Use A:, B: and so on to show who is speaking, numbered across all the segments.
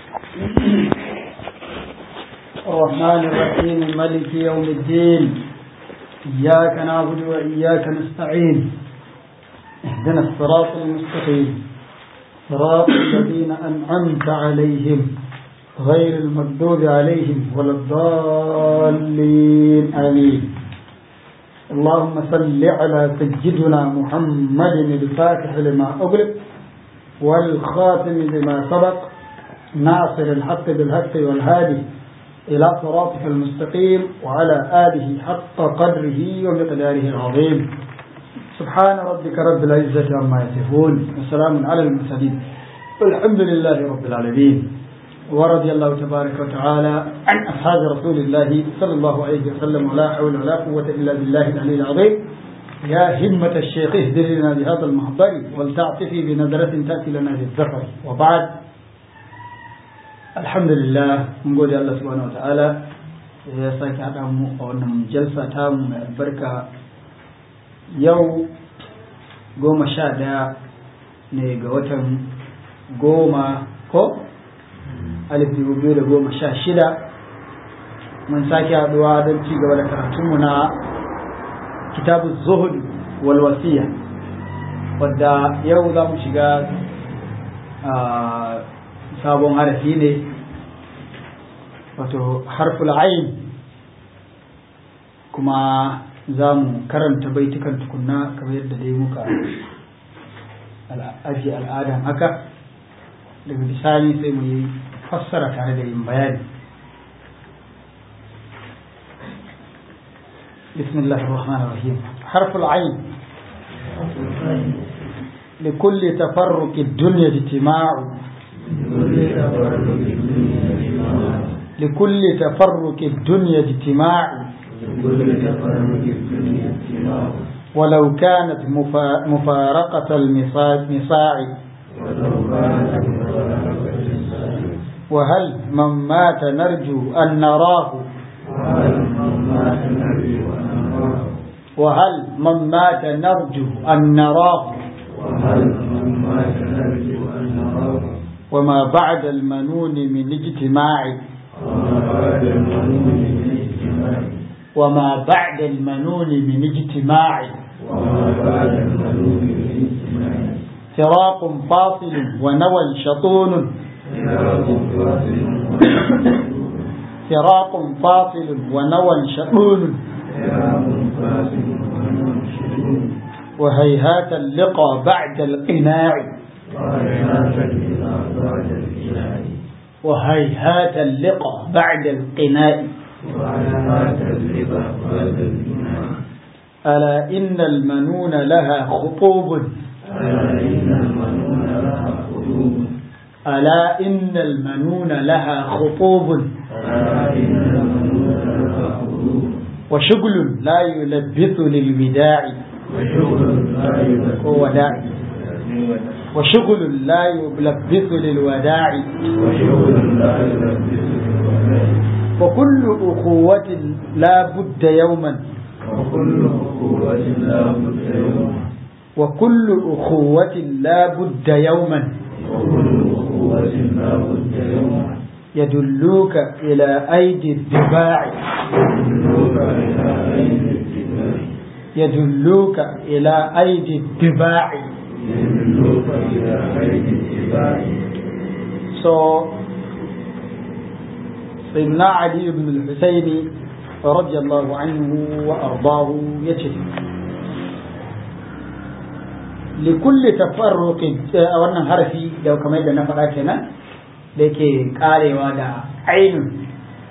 A: الرحمن الرحيم ملك يوم الدين إياك نعبد وإياك نستعين اهدنا الصراط المستقيم صراط الذين أنعمت عليهم غير المغضوب عليهم ولا الضالين آمين اللهم صل على سيدنا محمد الفاتح لما أغلق والخاتم لما سبق ناصر الحق بالحق والهادي إلى صراطك المستقيم وعلى آله حق قدره ومقداره العظيم سبحان ربك رب العزة عما يصفون وسلام على المرسلين والحمد لله رب العالمين ورضي الله تبارك وتعالى عن أصحاب رسول الله صلى الله عليه وسلم ولا حول ولا قوة إلا بالله العلي العظيم يا همة الشيخ اهدر لنا بهذا المحضر ولتعطفي بنظرة تأتي لنا بالذكر وبعد الحمد لله من قول الله سبحانه وتعالى ya sake haɗa mu a wannan jalsa ta mu mai albarka yau goma sha ɗaya ne ga watan goma ko alif dubu biyu da goma sha shida mun sake haɗuwa don ci gaba da karatunmu na kitabu zuhud wal wasiya wadda yau za mu shiga sabon harafi ne wato harful ayin kuma za mu karanta baitukan tukunna kamar yadda dai muka ajiye al'adan haka daga bisani sai mu yi fassara tare da yin bayani بسم الله الرحمن الرحيم حرف العين لكل تفرق الدنيا اجتماع لكل تفرق الدنيا اجتماع ولو كانت مفارقة المصاع وهل من مات نرجو أن نراه وهل من مات نرجو أن نراه وما بعد المنون من اجتماع وما بعد المنون من اجتماع فراق فاصل ونوى شطون فراق فاصل ونوى شطون وهيهات اللقى بعد القناع وهيهات اللقى بعد القناع ألا إن المنون لها خطوب ألا إن المنون لها خطوب وشغل لا يلبث للوداع وداع وشغل لا يلبث للوداع وكل أخوة لا بد يوما
B: وكل أخوة لا بد يوما
A: وكل أخوة لا بد يوما
B: وكل أخوة لا بد يوما
A: يدلوك إلى أيدي الدباع
B: يدلوك إلى أين الاتباع
A: يدلوك إلى أيدي الدباع
B: يدلوك إلى أين الاتباع
A: So, سيدنا علي بن الحسين رضي الله عنه وأرضاه يجد لكل تفرق wannan harafi da kamar da na faɗa kenan da yake karewa da ainun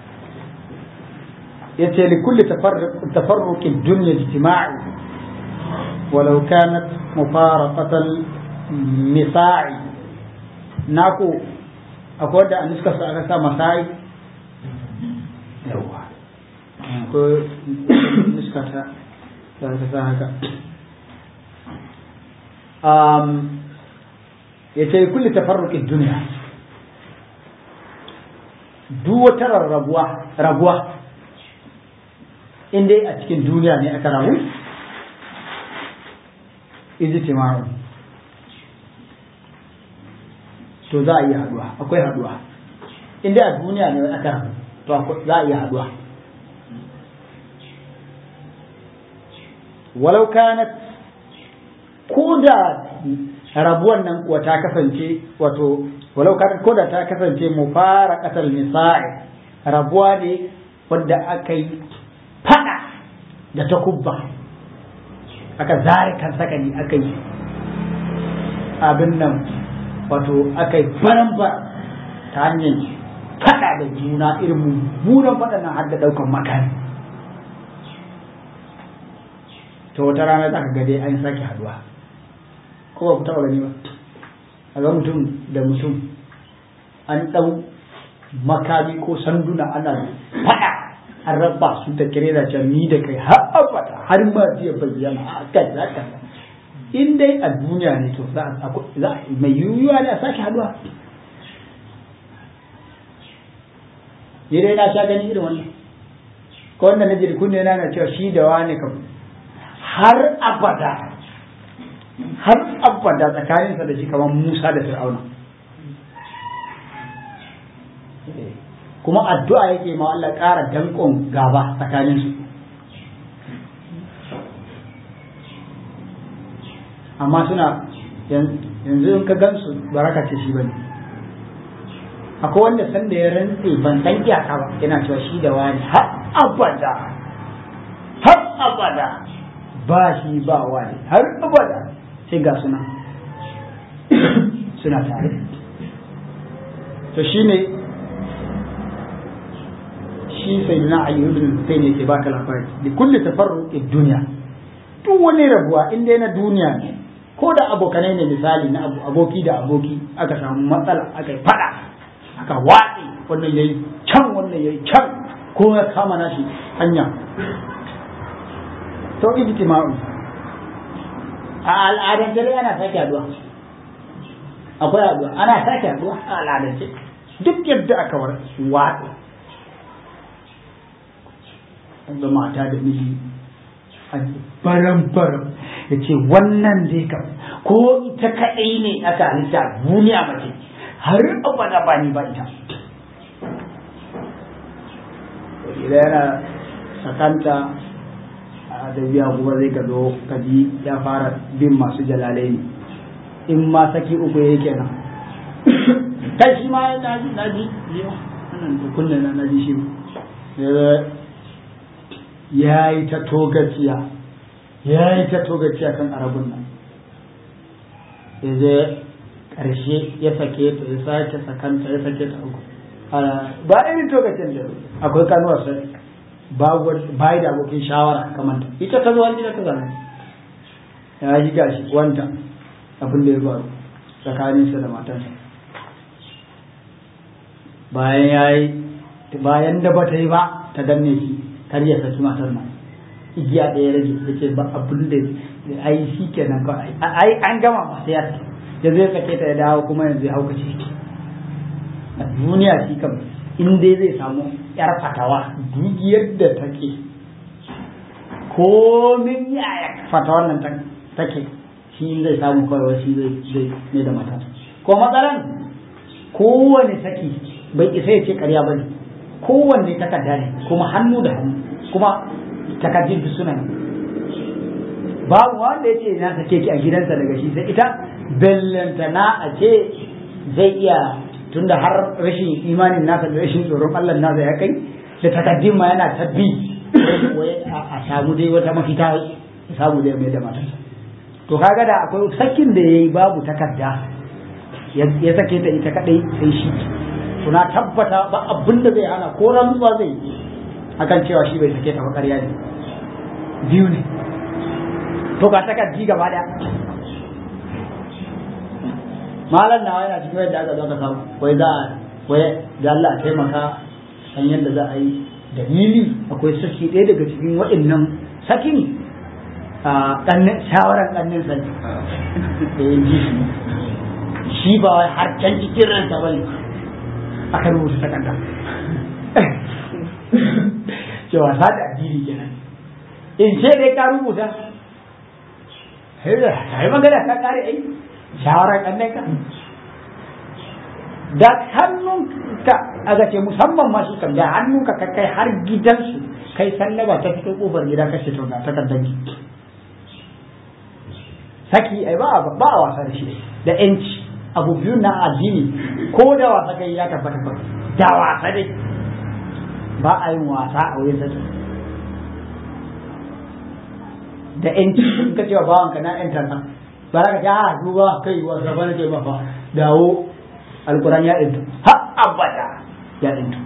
A: yace likulli tafarruqin dunya ijtima'i walau kanat mufaraqatan misa'i naku akwai wanda a nuskar su aka sa masai yawa ko nuskar ta da ta sa haka um, ya ce kulli tafarruqin duniya duk wata rarrabuwa rabuwa in dai a cikin duniya ne aka rabu ijtima'u to za a yi haduwa akwai haduwa inda a duniya ne aka rabu to za a iya haduwa walau kanat ko da rabuwan nan kuwa ta kasance wato walau kanat ko da ta kasance mu fara kasar nisa'i rabuwa ne wadda aka yi fada da takubba aka zare kan sakani aka yi abin nan wato aka yi baramba ta hanyar fada da juna irin mummunan fada nan har da daukan makani to wata rana za ka gade an sake haduwa ko ba ku taɓa gani ba a ga mutum da mutum an ɗau makami ko sanduna ana fada an raba su ta kire da can ni da kai har abada har ma zai bayyana a kai za ka in dai a duniya ne to za a mai yiwuwa ne a sake haduwa ni dai na sha gani irin wannan ko wanda na jiri kunne na na cewa shi da wani kam har abada har abada tsakaninsa da shi kamar Musa da Fir'auna kuma addu'a yake ma Allah ƙara danƙon gaba tsakaninsu amma suna yanzu in ka gansu baraka ce shi bane akwai wanda sanda ya rantse ban san iyaka ba yana cewa shi da wani har abada har abada ba shi ba wani har abada sai ga suna suna tare to shine shi sai na ayyubin sai ne ke baka labari da kulli tafarruqid duniya duk wani rabuwa in dai na duniya ne ko da abokanai ne misali na aboki da aboki aka samu matsala aka yi fada aka watsi wannan yayi can wannan yayi can ko ya kama nashi hanya to ijtima'u a al'adar dare ana sake haduwa akwai haduwa ana sake haduwa a al'adance duk yadda aka war watsi da mata da miji baram baram ya ce wannan dai kam ko ita kaɗai ne aka halitta duniya mace har abada ba ni ba ita idan yana sakanta a da biya kuma zai ka zo ka ji ya fara bin masu jalalai ne in ma saki uku ya kenan kai shi ma na ji na ji wannan da kunne na ji shi ya yi ta togaciya ya yi ta togaciya kan arabun nan ya je ƙarshe ya sake ta ya sake sakanta ya sake ta uku ba irin togacin da akwai kanuwar sai ba da abokin shawara kamar ta ita ta zuwa ita ta zama ya yi gashi wanta abin da ya faru tsakaninsa da matansa bayan ya yi bayan da ba ta yi ba ta danne shi kar ya saki matar nan igiya ɗaya rage da ce ba abin da ai shi kenan ka ai an gama ma sai ya ya zai sake ta ya dawo kuma yanzu ya hauka ce a duniya shi kam in dai zai samu yar fatawa duk yadda take komin yaya fatawar nan take shi zai samu kawai shi zai zai ne da mata ko matsalan kowane saki bai isa ya ce karya bane kowanne takarda ne kuma hannu da hannu kuma takardun duk suna babu wanda ya ce na sake ki a gidansa daga shi sai ita bellanta na a ce zai iya tunda har rashin imanin nasa da rashin tsoron Allah nasa ya kai da takardun ma yana tabbi a samu dai wata mafita ya samu dai mai da matarsa to kaga da akwai sakin da yayi babu takarda ya sake ta ita kadai sai shi to na tabbata ba abin da zai hana ko rantsuwa zai yi akan cewa shi bai sake ta ba ƙarya ne biyu ne to ga takardi gaba daya malam nawa yana cikin yadda aka zo ka samu wai za a wai da Allah a taimaka san yadda za a yi dalili akwai saki ɗaya daga cikin waɗannan sakin a ƙannin shawarar ƙannin sa ne da ya ji shi shi ba wai har can cikin ransa ba ne aka rubuta takarda cewa sa da addini kenan in ce dai ka rubuta sai magana ta kare ai shawarar ƙannin ka da hannunka aka ce musamman masu kan da hannunka ka kai har gidansu kai sallaba ta fito kofar gida ka ce to ga takardar saki ai ba ba a wasa da shi da yanci abu biyu na addini ko da wasa kai ya tabbata ba da wasa dai ba a yin wasa a wurin saki da yanci in ka cewa bawan ka na yan tarsa ba za ka ce a duba kai wasa ba na ce ba fa dawo alkuran ya ɗintu ha abada ya ɗintu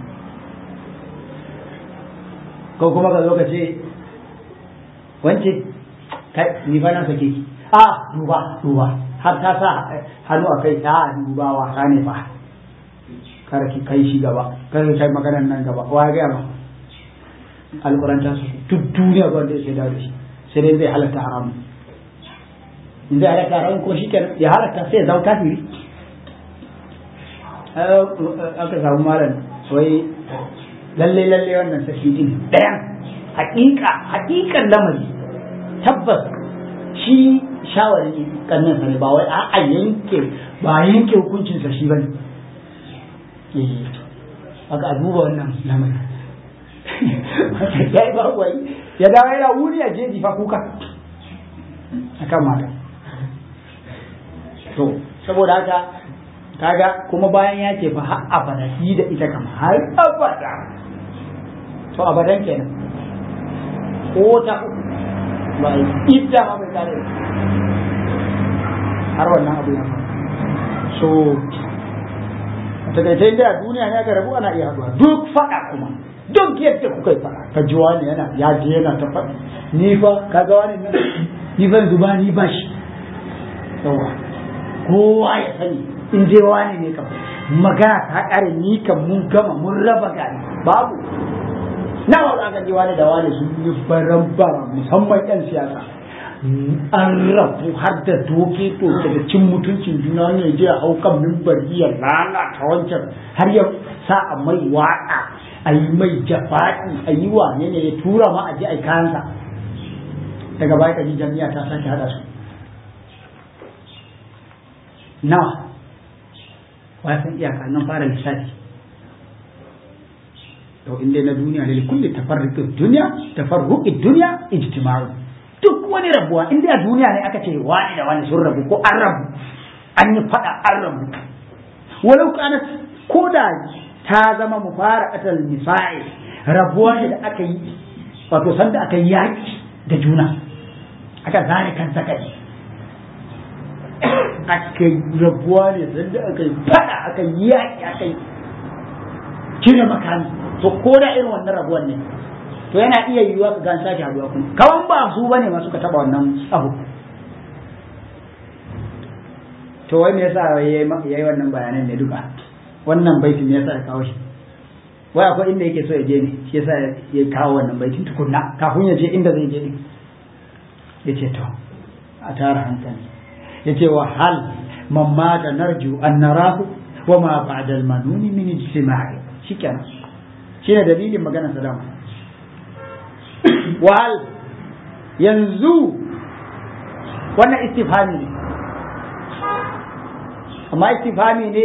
A: ko kuma ka zo ka ce wance kai ni fa na sake ki a duba duba har ta sa hannu a kai a duba wasa ne fa kar ki kai shi gaba kar ki kai maganar nan gaba wa ga ma alquran ta su duk duniya ba da yake da shi sai dai zai halatta haram in zai halatta haram ko shi kenan ya halatta sai ya zama kafiri aka samu malam wai lalle lalle wannan saki din ɗayan hakika hakikan lamari tabbas shi shawari kannan sa ne ba wai a yanke ba yanke hukuncin sa shi bane eh aka a duba wannan lamari ya yi ba wai ya dawo yana wuri a jeji fa kuka akan mata to saboda haka kaga kuma bayan ya ce fa har abada shi da ita kama har abada to abadan kenan ko ta ba idda ma bai kare har wannan abu ya faru so a takaice da duniya ne aka rabu ana iya haduwa duk fada kuma duk yadda kuka yi fada ka ji wani yana ya je yana ta faɗi ni fa kaga wani nan ni fa yanzu ba ni ba shi yawa kowa ya sani in je wani ne kam magana ta kare ni kam mun gama mun raba gari babu nawa za ka je wani da wani sun yi baran bara musamman yan siyasa an rabu har da doke to daga cin mutuncin juna ne je a hau kan mimbar iya lalata wancan har ya sa a mai waƙa a yi mai jafa'i a yi wane ne ya tura ma a je a yi kayansa daga baya ka ji jami'a ta sake haɗa su nawa wasan iyaka nan fara lissafi to inda na duniya ne kulli tafarruqid dunya tafarruqid dunya ijtima'u duk wani rabuwa inda a duniya ne aka ce wani da wani sun rabu ko an rabu an yi fada an rabu walau kanat ko da ta zama mufaraqatal nisa'i rabuwa ne da aka yi wato sanda aka yi yaki da juna aka zare kan sakari aka rabuwa ne sanda aka yi fada aka yi yaki aka yi cire makami to ko da irin wannan rabuwan ne to yana iya yiwuwa ka gan sake haduwa kuma kawan ba su bane ma suka taba wannan abu to wai me yasa yayi wannan bayanan ne duka wannan baitin me yasa ya kawo shi wai akwai inda yake so ya je ne shi yasa ya kawo wannan baitin tukunna kafin ya je inda zai je ne yace to a tara hankali yace wa hal man mata narju an narahu wa ma ba'da al-manuni min ijtima'i shikenan shine dalilin maganar sadama wahal yanzu wannan istifhami ne amma istifhami ne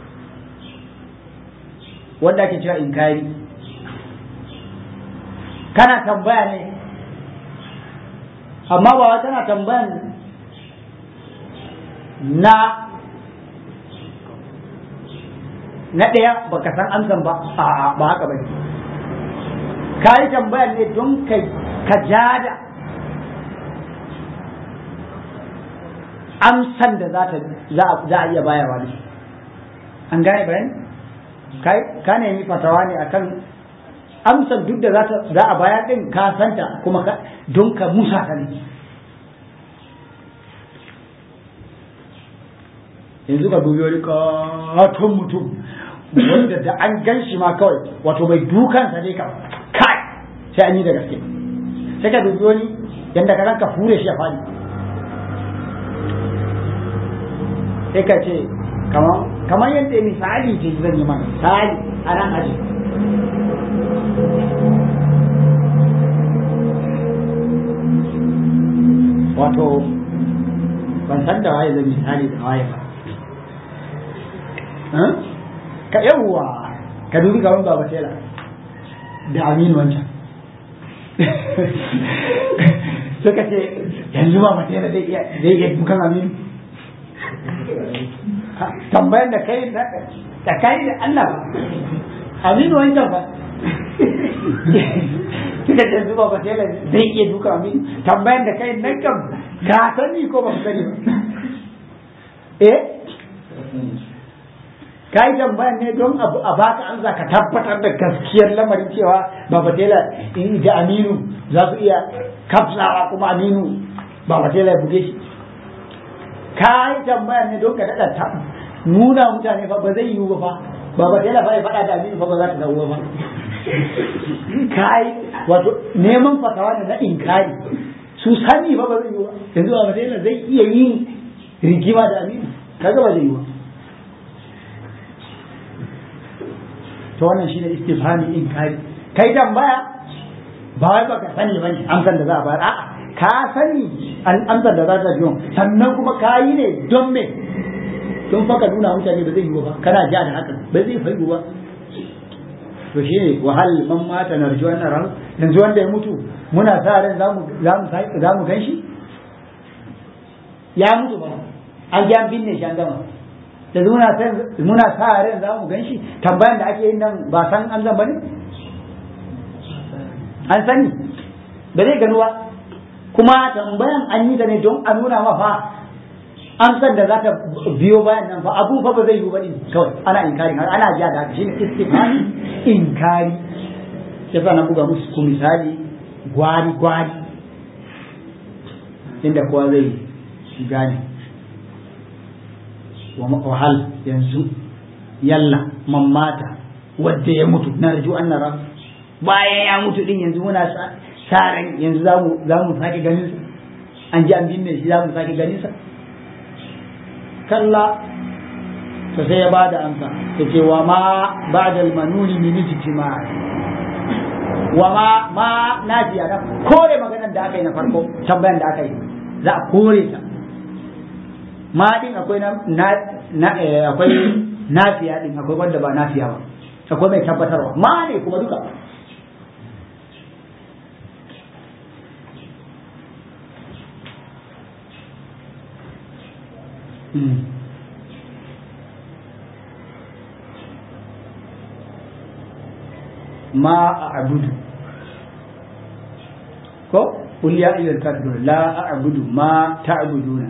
A: wanda ake cewa inkari kana tambaya ne amma ba wa tana tambayan na na ɗaya baka san amsan ba a'a ba haka ba ne ka yi tambayar ne don ka jada amsan da za a iya bayarwa ne an gane bayan ka nemi fatawa ne akan amsan duk da za a bayar din ka santa kuma don ka musa ta ne yanzu ka dubi wani katon mutum wanda da an gan shi ma kawai wato mai dukansa ne ka kai sai an yi da gaske sai ka dubi wani yadda ka ranka fure shi a fadi sai ka ce kamar yadda misali ce zan yi mana misali a nan aji wato ban san da waye zan misali da waye ba ka yawwa ka dubi gaban baba tela da aminu wancan suka ce yanzu ba matela zai iya zai iya dukan aminu tambayan da kai da kai da Allah ba aminu wancan ba suka ce yanzu ba matela zai iya dukan aminu tambayan da kai nan kam ka sani ko ba sani ba eh ka yi tambayan ne don abu a baka an za ka tabbatar da gaskiyar lamarin cewa baba tela in da aminu za su iya kafsawa kuma aminu baba tela ya buge shi ka yi tambayan ne don ka daɗa nuna mutane fa ba zai yiwu ba fa baba tela fa ya faɗa da aminu fa ba za ta dawo ba ka yi wato neman fatawa ne na inkari su sani fa ba zai yiwu ba yanzu baba tela zai iya yin rigima da aminu kaga ba zai yiwu ba to wannan shine istifhami inkari kai tambaya ba wai baka sani bane amsar da za a bayar a'a ka sani an amsar da za ta biyo sannan kuma ka yi ne don me don faka nuna mutane ba zai yi ba kana ja da haka ba zai faigu ba to shi ne wahal man mata narju wannan ran yanzu wanda ya mutu muna sa ran zamu zamu zamu ganshi ya mutu ba an ji an binne shi an gama yanzu muna muna sa ran za mu ganshi tambayan da ake yin nan ba san an zan bane an sani ba zai gano ba kuma tambayan an yi ta ne don a nuna ma fa amsar da za ta biyo bayan nan fa abu fa ba zai yi ba ne kawai ana inkari ana jiya da haka shine istifhami inkari yasa na buga musu ku misali gwari gwari inda kowa zai gane wahal yanzu yalla mamata wadda ya mutu na raju an nara bayan ya mutu din yanzu muna sa ran yanzu za mu sake ganin sa an ji an binne shi za mu sake ganin sa kalla to sai ya bada amsa ya ce wa ma ba'da al-manuni min ijtima' wa ma ma nafiya da kore maganar da aka yi na farko tambayan da aka yi za a kore ta ma din akwai na na akwai nafiya din akwai wanda ba nafiya ba akwai mai tabbatarwa ma ne kuma duka ma a abudu ko قل يا أيها الكافرون لا أعبد ما تعبدون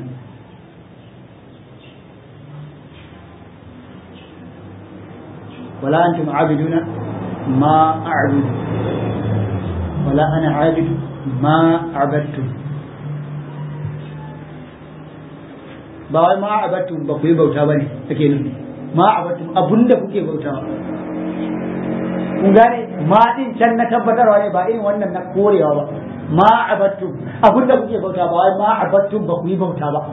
A: ولا أنتم عابدون ما أعبد ولا أنا عابد ما عبدتم ba wai ma abattum ba ku yi bauta ba ne take nufi ma abattum abunda kuke bautawa kun gane ma din can na tabbatarwa ne ba irin wannan na korewa ba ma abattum abunda kuke bauta ba wai ma abattum ba ku yi bauta ba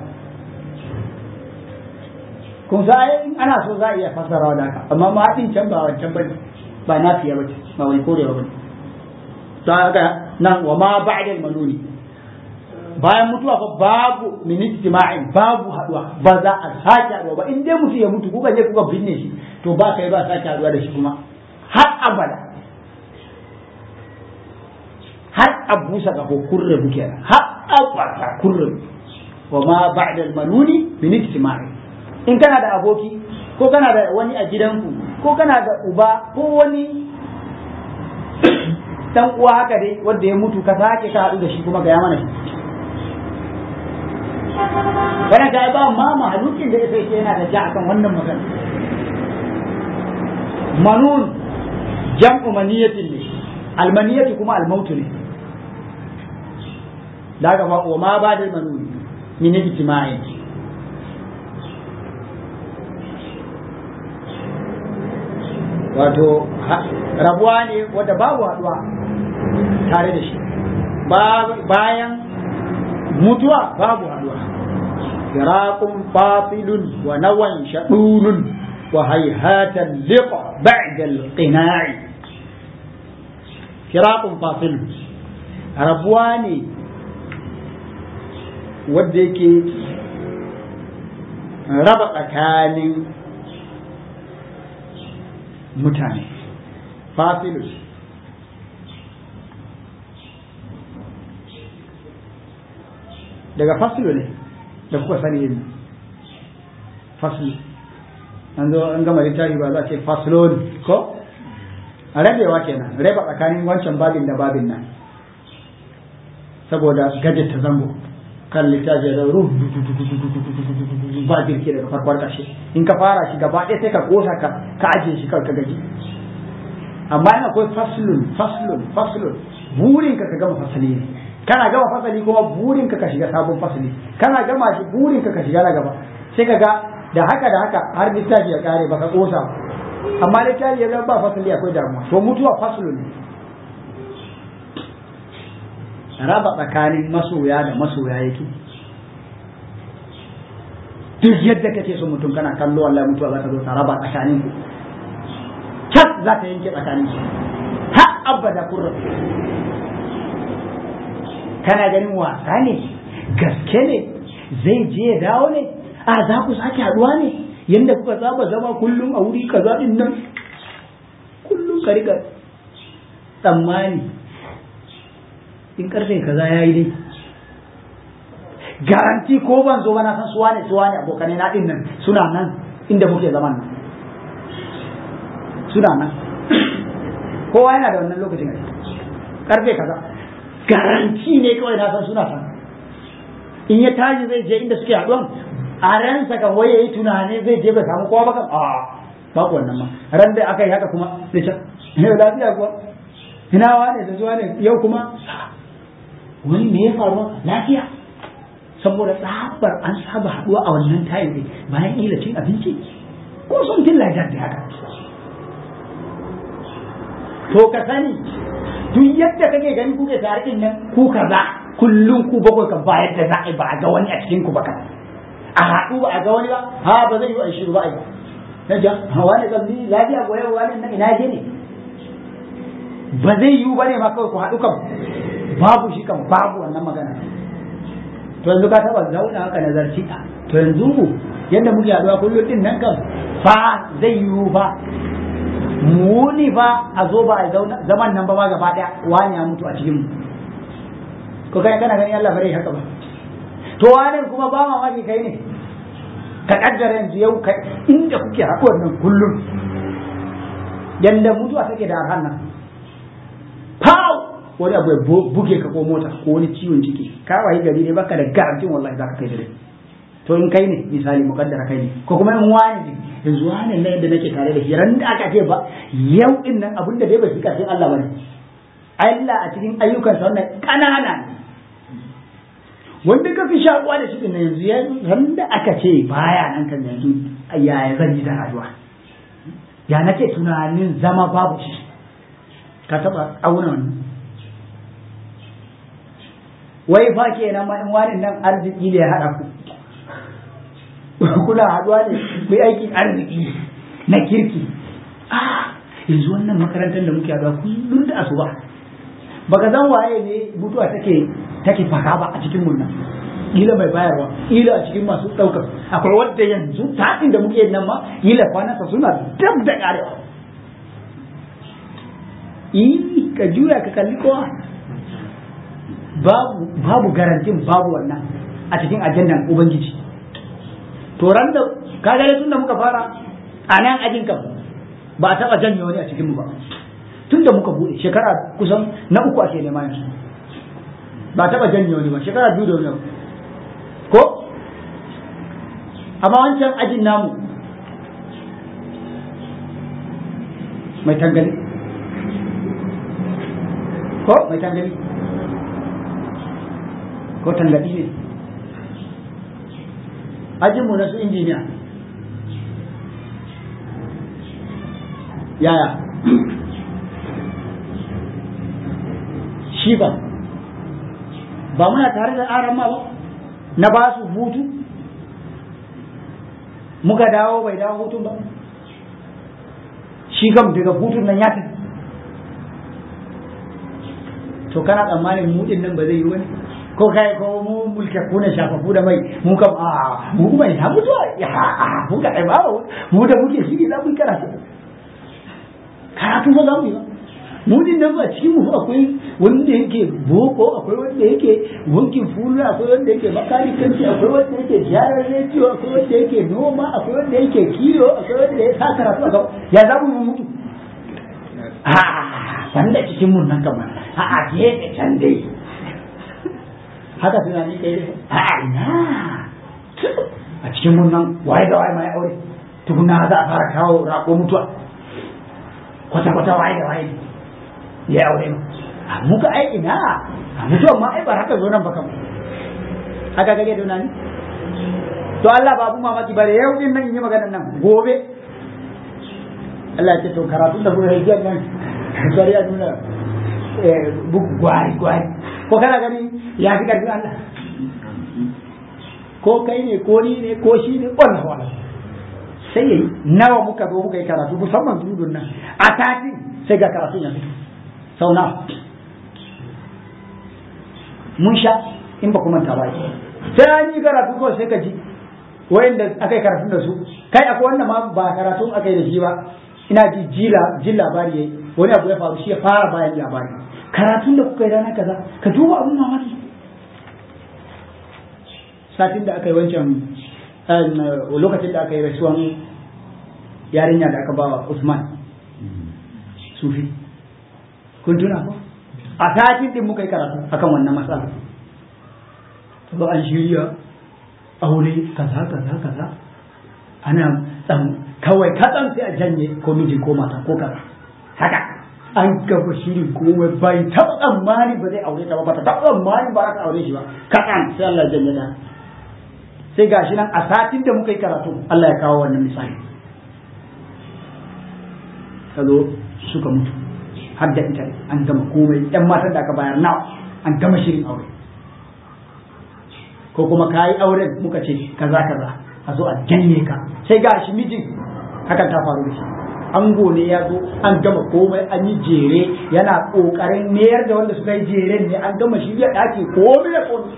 A: kun sa in ana so za a iya fassarawa da haka amma ma din can ba wancan bane ba nafiya bace ba wai korewa bane ta haka nan wa ma ba'da al-manuni bayan mutuwa fa babu min ijtima'in babu haduwa ba za a sake haduwa ba in dai mutu ya mutu kuka je kuka binne shi to ba kai ba sake haduwa da shi kuma har abada har abusa ga kurre buke har abada kurre wa ma ba'da al-manuni min ijtima'in in kana da aboki ko kana da wani a gidanku ko kana da uba ko wani dan uwa haka dai wanda ya mutu ka sake ka haɗu da shi kuma ga ya mana shi kana ga ba ma mahalukin da yake yana da ja akan wannan magana manun jam'u maniyatin ne almaniyatu kuma almautu ne daga ba wa ma ba da manun min ijtima'in wato rabuwa ne wadda babu haduwa tare da shi bayan mutuwa babu haduwa firaqun fasilun wa nawan shadulun wa hayhatan liqa ba'da al-qina'i firaqun fasilun rabuwa ne wadda yake raba tsakanin mutane fasilus daga fasilu ne da kuka sani yin fasilu an zo an gama littafi ba za a ce fasilon ko rabewa kenan raba tsakanin wancan babin da babin nan saboda gajet ta zango kan littafi da ruhu ba jirki daga farkon ƙarshe in ka fara shi gaba ɗaya sai ka kosa ka ka ajiye shi kawai ka gaji amma in akwai faslun faslun faslun burin ka ka gama fasali ne kana gama fasali kuma burin ka ka shiga sabon fasali kana gama shi burin ka ka shiga na gaba sai ka ga da haka da haka har littafi ya kare baka kosa amma littafi ya zama ba fasali akwai damuwa to mutuwa faslun ne raba tsakanin masoya da masoya yake duk yadda kake so mutum kana kallo wallahi mutuwa za ta zo ta raba tsakanin ku cas za ta yanke tsakanin su har abada kun rabu kana ganin wasa ne gaske ne zai je ya dawo ne a za ku sake haduwa ne yadda kuka saba zama kullum a wuri kaza din nan kullum ka riga tsammani in karfe kaza ya yi dai garanti ko ban zo ba na san suwa ne suwa ne abokanai na din nan suna nan inda muke zaman nan suna nan kowa yana da wannan lokacin a karfe kaza garanti ne kawai na san suna san in ya tashi zai je inda suke haɗuwan a ransa kan waye yi tunani zai je bai samu kowa ba kan a babu wannan ma ran da aka yi haka kuma da can yau lafiya kuwa ina wane da zuwa ne yau kuma wani me ya faru lafiya saboda tsabar an saba haɗuwa a wannan tayin ne bayan ila cin abinci ko sun tilla da haka to ka sani duk yadda kake gani kuke tare din nan ku kaza kullum ku bakwai kan bayar da za a ba a ga wani a cikin ku ba kan a haɗu ba a ga wani ba ha ba zai yi a shiru ba a yi na ja wani zambi lafiya goyon wani nan ina je ne ba zai yiwu ba ne ma kawai ku haɗu kan babu shi kan babu wannan magana to yanzu ka taba zauna haka nazarci to yanzu yadda muke haɗuwa kullum din nan kan fa zai yiwu ba muni fa a zo ba a zaman nan ba ma gaba ɗaya wani ya mutu a cikin mu ko kai kana ganin Allah bare haka ba to wani kuma ba mamaki kai ne ka kaddara yanzu yau kai inda kuke haɗuwar nan kullum yanda mutuwa take da arhan nan pow wani abu ya buge ka ko mota ko wani ciwon ciki ka wayi gari ne baka da garantin wallahi za ka kai dare to in kai ne misali mukaddara kai ne ko kuma in wani ne yanzu wani ne yadda nake tare da shi ran da aka ce ba yau din nan abin da dai ba shi karfin Allah bane Allah a cikin ayyukansa wannan kanana ne wanda ka fi shakuwa da shi din yanzu ran da aka ce baya nan kan yanzu yaya zan yi da rayuwa ya nake tunanin zama babu shi ka taba auna wannan wai fa kenan ma in wani nan arziki ne ya haɗa ku kuna haɗuwa ne ku aikin arziki na kirki ah yanzu wannan makarantar da muke haɗuwa kullum da asuba baka san waye ne mutuwa take take faka ba a cikin mun nan ila mai bayarwa ila a cikin masu ɗaukar akwai wadda yanzu taɗin da muke nan ma ila kwanansa suna dab da ƙarewa yi ka juya ka kalli kowa babu babu garantin babu wannan a cikin ajandan ubangiji to ran da kaga tun da muka fara a nan ajin kan ba a taba janye wani a cikin mu ba tun da muka bude shekara kusan na uku ake nema yanzu ba a taba janye wani ba shekara biyu da wani ko amma wancan ajin namu mai tangali ko mai tangali ko tangaɗi ne ajinmu na su injiniya yaya shi ba ba muna tare da aran ma ba na ba su hutu muka dawo bai dawo hutun ba shi kam daga hutun nan ya tafi to kana tsammanin mu din nan ba zai yi wani ko kai ko mu mulke kuna shafafu da mai mu kam a mu kuma ina mutuwa ya a mu ka ai ba mu da muke shi za mu karatu karatu ba za mu yi ba mu din nan a cikin mu akwai wanda yake boko akwai wanda yake wankin fulu akwai wanda yake makanikanci akwai wanda yake gyaran rediyo akwai wanda yake noma akwai wanda yake kiyo akwai wanda ya sa karatu a ya za mu mutu a wanda cikin mun nan kamar a a gefe can dai haka tunani kai a ina a cikin mun nan waye da waye mai aure tukuna za a fara kawo rako mutuwa kwata-kwata waye da waye ya aure mu a muka ai ina a mutuwan ma ai ba haka zo nan ba kam haka kage da nani to Allah babu mamaki bare yau din nan in yi maganar nan gobe Allah ya ce to karatu da kuma hijiyar nan sai ya nuna bugu gwari gwari ko kana gani ya fi karfin Allah ko kai ne ko ni ne ko shi ne wannan wannan sai yayi nawa muka zo muka yi karatu musamman dudun nan a tafi sai ga karatu ya fito sau nawa mun sha in ba kuma ta bai sai an yi karatu kawai sai ka ji wayanda aka yi karatu da su kai akwai wanda ma ba karatu aka yi da shi ba ina ji jila jin labari yayi wani abu ya faru shi ya fara bayan labari karatun da kuka yi rana kaza ka duba abun mamaki satin da aka yi wancan lokacin da aka yi rasuwan yarinya da aka bawa Usman sufi kun tuna ko a satin din muka yi karatu akan wannan matsala to an shirya aure kaza kaza kaza ana tsan kawai katsan sai a janye ko miji ko mata ko kaza haka an gaba shirin komai bai taɓa tsammani ba zai aure ta ba ba ta taɓa tsammani ba za ta aure shi ba katsan sai Allah janye da sai gashi nan a satin da muka yi karatu Allah ya kawo wannan misali ka zo suka mutu har da ita an gama komai yan matan da aka bayar nawa an gama shirin aure ko kuma ka yi auren muka ce kaza kaza a zo a janye ka sai ga shi mijin hakan ta faru da shi ango ne ya zo an gama komai an yi jere yana kokarin mayar da wanda suka yi jeren ne an gama shirya ɗaki komai da komai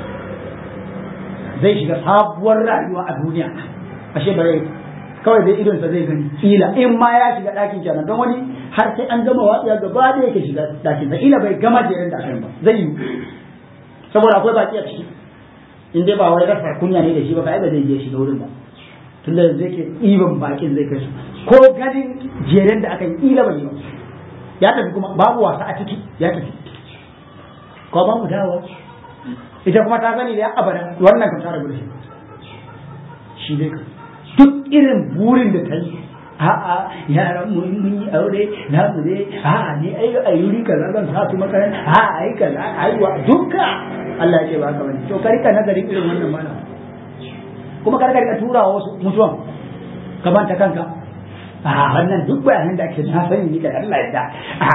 A: zai shiga sabuwar rayuwa a duniya ashe bare kawai dai idonsa zai gani ila in ma ya shiga ɗakin kenan don wani har sai an gama watsiya gaba da yake shiga ɗakin sa ila bai gama jeren da ba zai yi saboda akwai baki a ciki in dai ba wai rasa kunya ne da shi ba kai ba zai je shiga wurin ba tunda yanzu yake ɗiban bakin zai kai su ko ganin jeren da aka yi ila bai yi ba ya tafi kuma babu wasa a ciki ya tafi ko ba mu dawo ita kuma ta sani da abada wannan kan ta rabu da shi shi dai duk irin burin da ta yi a'a yaran mu mun yi aure na mu ne a'a ne ai a yuri kaza zan sa su makaranta a'a ai kaza ai wa duka Allah ya ce ba ka bane to ka rika nazarin irin wannan mana kuma ka rika tura wasu mutuwan ka banta kanka a wannan duk bayanan da ake na sani ni kai Allah ya da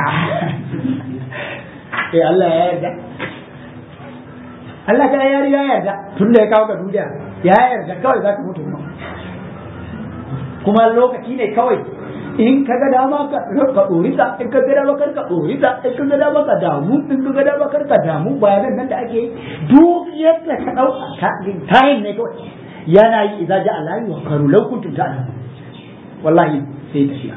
A: eh Allah ya yarda Allah ka ya ya yarda tun da ya kawo ka duniya ya yarda kawai za ka mutu kuma kuma lokaci ne kawai in ka ga dama ka ka dorita in ka ga dama kar ka dorita in ka ga dama ka damu in ka ga dama kar ka damu bayanan nan da ake yi duk yadda ka dauka tayin ne kawai yana yi idza ja Allah wa karu law kuntum ta'lamun wallahi sai tafiya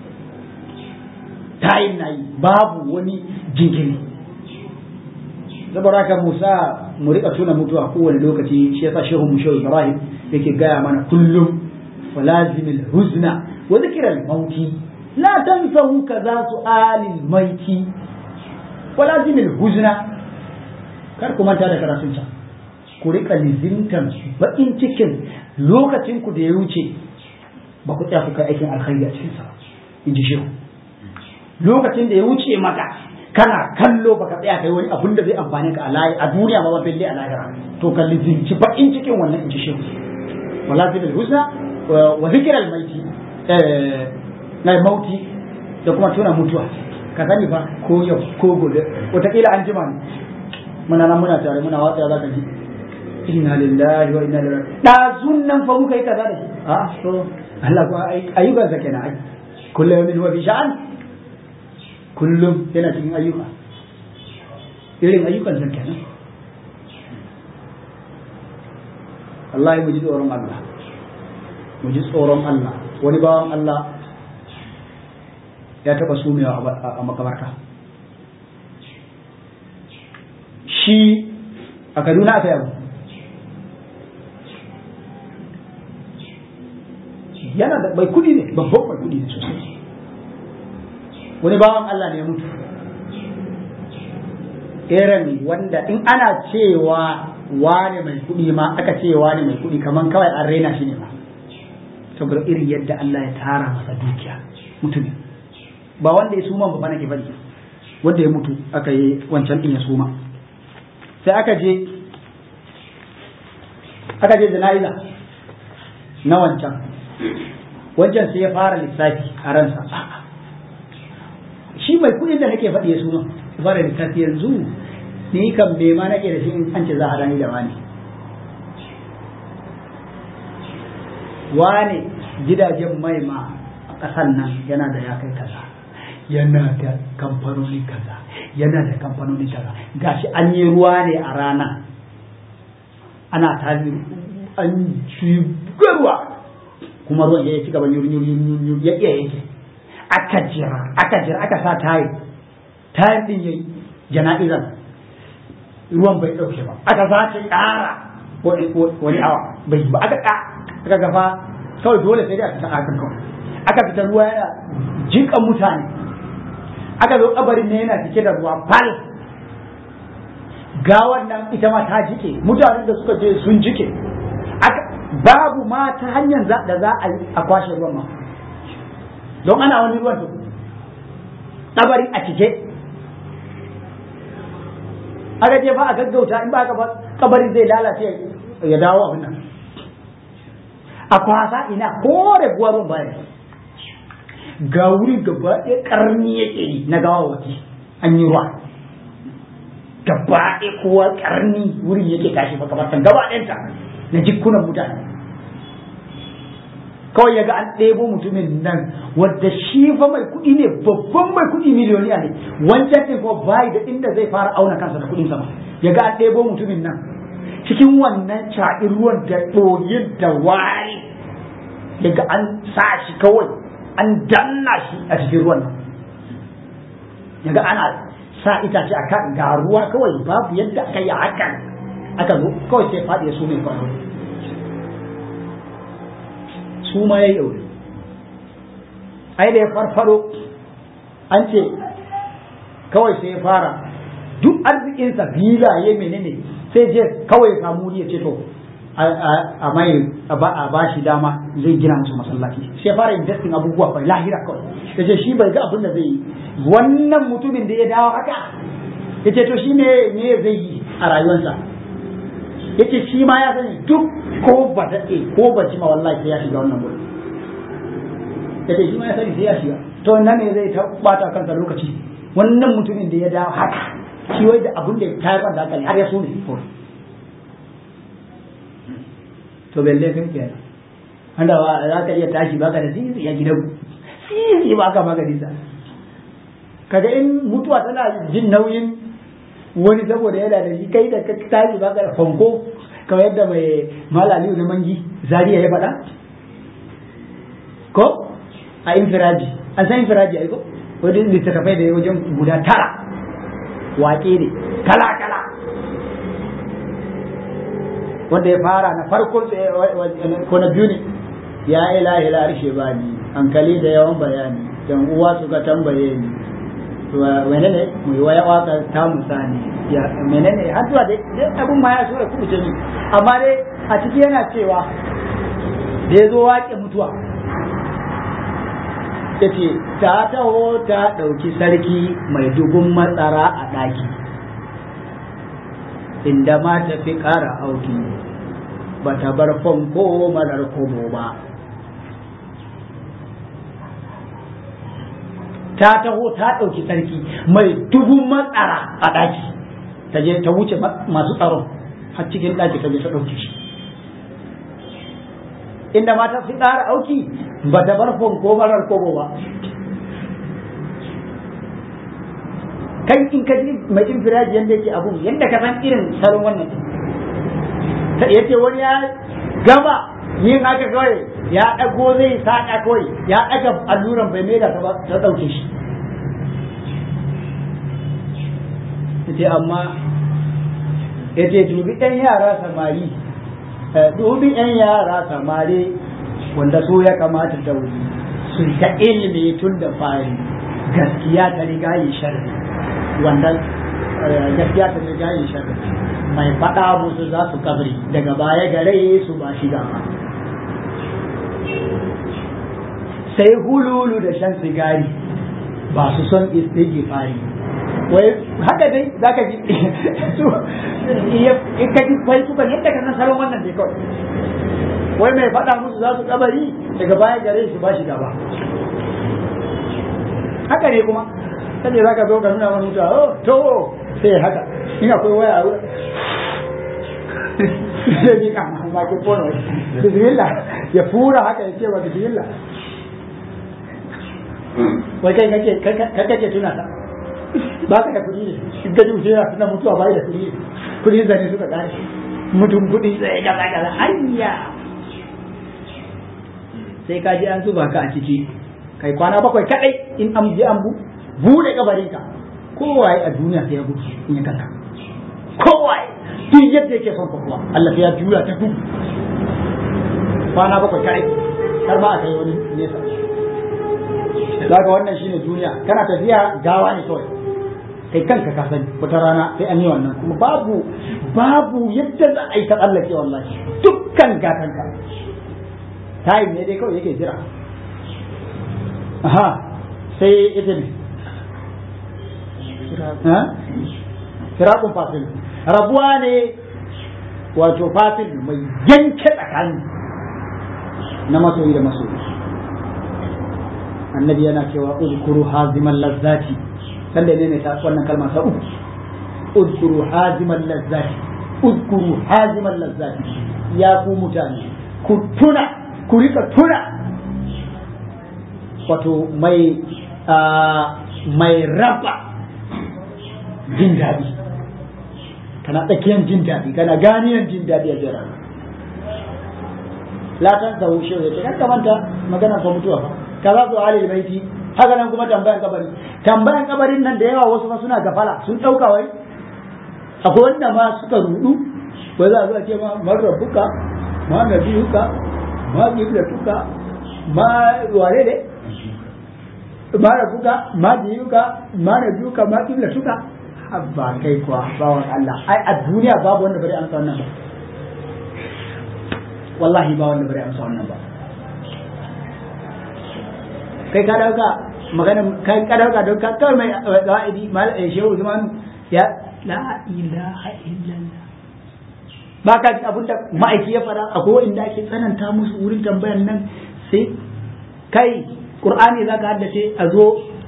A: tayin na yi babu wani jinkiri saboda haka Musa mu rika tuna mutuwa kowane lokaci shi yasa shehu mu shehu Ibrahim yake gaya mana kullum ولازم الحزن وذكر الموت لا تنسوا كذا سؤال الميت ولازم الحزن kar ku manta da karatun can ku rika lizintan bakin cikin lokacin ku da ya wuce ba ku tsaya ku kai aikin alkhairi a cikin sa in ji shehu lokacin da ya wuce maka kana kallo baka tsaya kai wani abun da zai amfane ka a duniya ma ba bille a lahira to ka lizinci bakin cikin wannan in ji shehu wala zil husna wa zikir al-maiti na mauti da kuma tuna mutuwa ka sani fa ko yau ko gobe wataƙila an jima ne muna nan muna tare muna watsa za ka ji inna lillahi wa inna ilaihi dazun nan fa muka yi kaza da shi a so Allah ko ayyukan sa kenan ai kullu yawmin huwa fi sha'an kullum yana cikin ayyuka irin ayyukan sa kenan Allah mu ji tsoron Allah mu ji tsoron Allah wani bawan Allah
C: ya taɓa sumewa a makabarta shi a kaduna aka yabo yana da mai kudi ne babban mai kudi ne sosai wani bawan Allah ne ya mutu irin wanda in ana cewa wane mai kudi ma aka ce wane mai kudi kaman kawai an raina shi ne ma saboda irin yadda Allah ya tara masa dukiya mutumin ba wanda ya suma ba nake faɗi wanda ya mutu aka yi wancan din ya suma sai aka je aka je jana'iza na wancan wancan sai ya fara lissafi a ransa shi mai kuɗin da nake faɗi ya suna ya fara lissafi yanzu ni kan me ma nake da shi in an ce za a rani da wani wane gidajen mai ma a ƙasan nan yana da ya kai kaza yana da kamfanoni kaza yana da kamfanoni kaza gashi an yi ruwa ne a rana ana tari an ci ruwa kuma ruwan ya ci gaba yuri ya iya yake aka jira aka jira aka sa tayi tayin din yayi jana'izar ruwan bai dauke ba aka sace ƙara wani awa bai ba aka aka gafa kawai dole sai dai aka saka kan kawai aka fita ruwa yana jika mutane aka zo kabarin ne yana cike da ruwa fal gawar nan ita ma ta jike mutanen da suka je sun jike babu ma ta hanyar da za a yi a kwashe ruwan ma don ana wani ruwan to kabari a cike aka je ba a gaggauta in ba ka ba kabari zai lalace ya dawo abin nan a kwasa ina ko da ruwan baya ga wuri gaba ɗaya ƙarni yake yi na gawa waki an yi ruwa gaba ɗaya kowa ƙarni wurin yake tashi ba kamar gaba ɗayanta na jikunan mutane kawai ya ga an ɗebo mutumin nan wadda shi fa mai kuɗi ne babban mai kuɗi miliyoniya ne wancan ɗin ko bai da inda zai fara auna kansa da kuɗin sama ya ga an ɗebo mutumin nan cikin wannan caɗin ruwan da ɗoyin da wari ya ga an sa shi kawai an danna shi a cikin ruwan nan ya ga ana sa itace a kan ga ruwa kawai babu yadda aka yi hakan aka zo kawai sai faɗi ya su mai kawai su ma ya yi aure ai da ya farfaro an ce kawai sai ya fara duk arzikinsa filaye menene sai je kawai ya samu ya ce to a mai a ba shi dama zai gina musu masallaci sai ya fara investing abubuwa bai lahira kawai ya ce shi bai ga abin da zai yi wannan mutumin da ya dawo haka ya ce to shi ne me zai yi a rayuwarsa ya ce shi ma ya sani duk ko ba daɗe ko ba ma wallahi sai ya shiga wannan wurin ya ce shi ma ya sani sai ya shiga to nan ne zai ta bata kansa lokaci wannan mutumin da ya dawo haka shi wai da abin da ya tayar da hankali har ya so ne to belle kai kenan wanda za ka iya tashi baka da sisi ya gidan sisi baka magani sa kaga in mutuwa tana jin nauyin wani saboda yana da shi kai da ka tashi baka da fanko kamar yadda mai malali na mangi zariya ya faɗa ko a infiraji an san infiraji ai ko wani littattafai da wajen guda tara waƙe ne kala kala wanda ya fara na farko ko na biyu ne ya ilahi la arshe bani hankali da yawan bayani yan uwa suka tambaye ni menene mu yi waya waka ta musani ya menene har zuwa dai abun ma ya sura kubuce ni amma dai a ciki yana cewa da ya zo waƙe mutuwa ya ce ta taho ta ɗauki sarki mai dubun matsara a ɗaki inda ma ta fi ƙara auki ba ta bar fanko marar kobo ba ta taho ta ɗauki sarki mai dubun matsara a ɗaki ta je ta wuce masu tsaron har cikin ɗaki ta je ta ɗauke shi inda mata su ƙara auki ba ta bar fanko marar kobo ba kai in ka ji mai infiraji yadda yake abu yadda ka san irin salon wannan ta yace wani ya gama yin haka kawai ya ɗago zai saƙa kawai ya ɗaga alluran bai mai da ta ba ta ɗauke shi ce amma ya ce dubi ɗan yara samari dubi ɗan yara samari wanda su ya kamata da wuri su ta ilimi tun da fari gaskiya ta riga yi sharri wanda gaskiya ta riga yi sharri mai faɗa musu za su kabri daga baya gare su ba shi gaba sai hululu da shan sigari ba su son istighfari wai haka dai za ka ji su in ka ji kwai suka yadda ka san salon wannan dai kawai wai mai faɗa musu za su kabari daga baya gare su ba shi gaba haka ne kuma sai za ka zo ka nuna wani mutuwa oh to sai haka in akwai waya a wurin sai ni kan ma ke fono bismillah ya fura haka ya ce wa bismillah wai kai kake kai kake tuna ta ba ka da kuɗi ne in ka ji mutum yana tuna mutuwa bai da kuɗi kuɗi zane suka kare mutum kuɗi sai ga ga ga hayya sai ka ji an zuba ka a ciki kai kwana bakwai kadai in an je an bu bude kabarin ka kowaye a duniya sai ya gudu in ya kanka kowaye duk yadda yake son kokowa Allah sai ya juya ta gudu kwana bakwai kadai har ba a kai wani nesa daga wannan shine duniya kana tafiya gawa ne kawai kai kanka ka sani wata rana sai an yi wannan kuma babu babu yadda za a yi ta tsallake wallahi dukkan gatanka tayin ne dai kawai yake jira aha sai ita ne firakun fasil rabuwa ne wato fasil mai yanke tsakani na masoyi da masoyi annabi yana cewa uzkuru haziman lazzati sanda ne ne ta wannan kalma sa uku uzkuru haziman lazzati uzkuru haziman lazzati ya ku mutane ku tuna ku rika tuna wato mai mai raba jin daɗi kana tsakiyar jin daɗi kana ganiyan jin daɗi a jira latan sa hushe ya ce kan manta magana fa mutuwa fa kaza su halil baiti haka nan kuma tambayan kabari tambayan kabarin nan da yawa wasu ma suna gafala sun ɗauka wai akwai wanda ma suka rudu wai za a zo a ce ma man rabbuka ma nabiyuka ma qiblatuka ma wane ne ma rabbuka ma diyuka ma nabiyuka ma qiblatuka ba kai kuwa bawan Allah ai a duniya babu wanda bari amsa wannan ba wallahi ba wanda bari amsa wannan ba kai ka dauka magana kai ka dauka don ka kawai mai ga'idi mal shehu Usman ya la ilaha illallah ba ka ji abinda ma'aiki ya fara akwai inda ake tsananta musu wurin tambayan nan sai kai qur'ani zaka haddace a zo